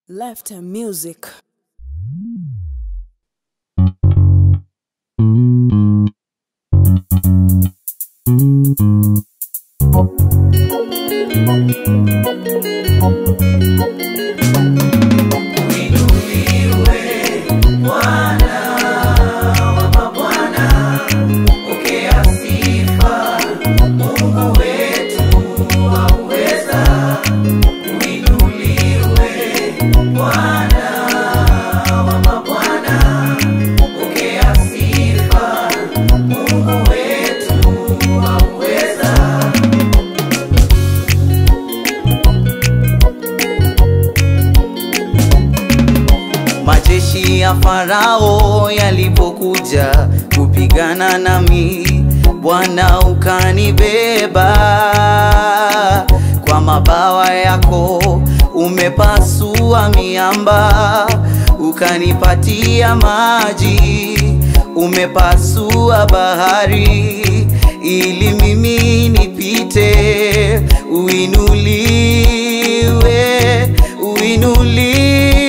Left music. Majeshi ya Farao yalipokuja kupigana nami, Bwana ukanibeba kwa mabawa yako, umepasua miamba, ukanipatia maji, umepasua bahari ili mimi nipite, uinuliwe, uinuliwe.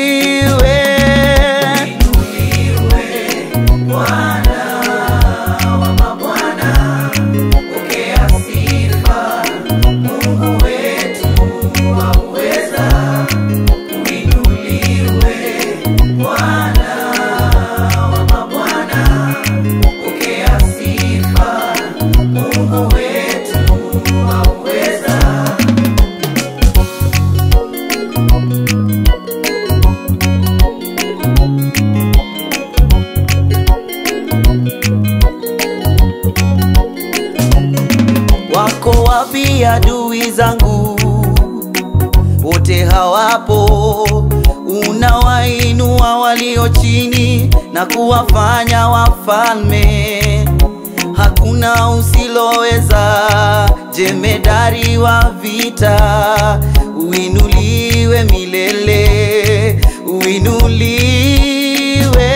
Wako wapi adui zangu? Wote hawapo. Unawainua walio chini na kuwafanya wafalme. Hakuna usiloweza, jemedari wa vita. Uinuliwe milele, uinuliwe.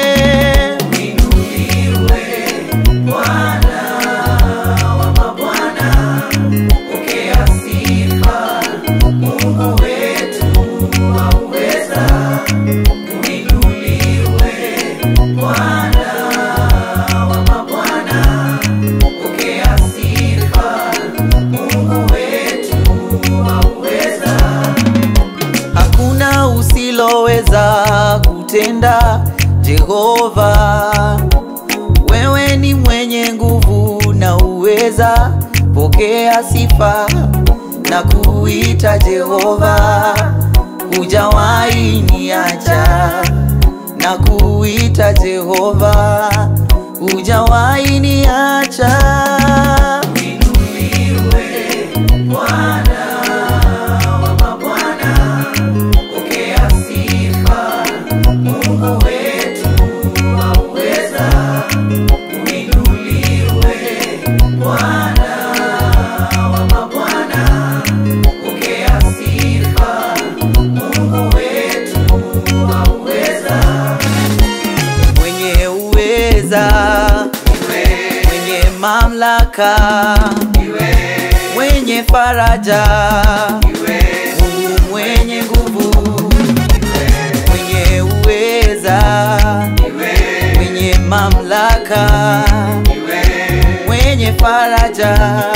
Hakuna usiloweza kutenda, Jehova. Wewe ni mwenye nguvu na uweza, pokea sifa na kuita Jehova. Hujawahi niacha na kuita Jehova, hujawahi niacha. mwenye uweza, mwenye mamlaka, mwenye faraja, Mungu mwenye nguvu, mwenye uweza, mwenye mamlaka, mwenye faraja,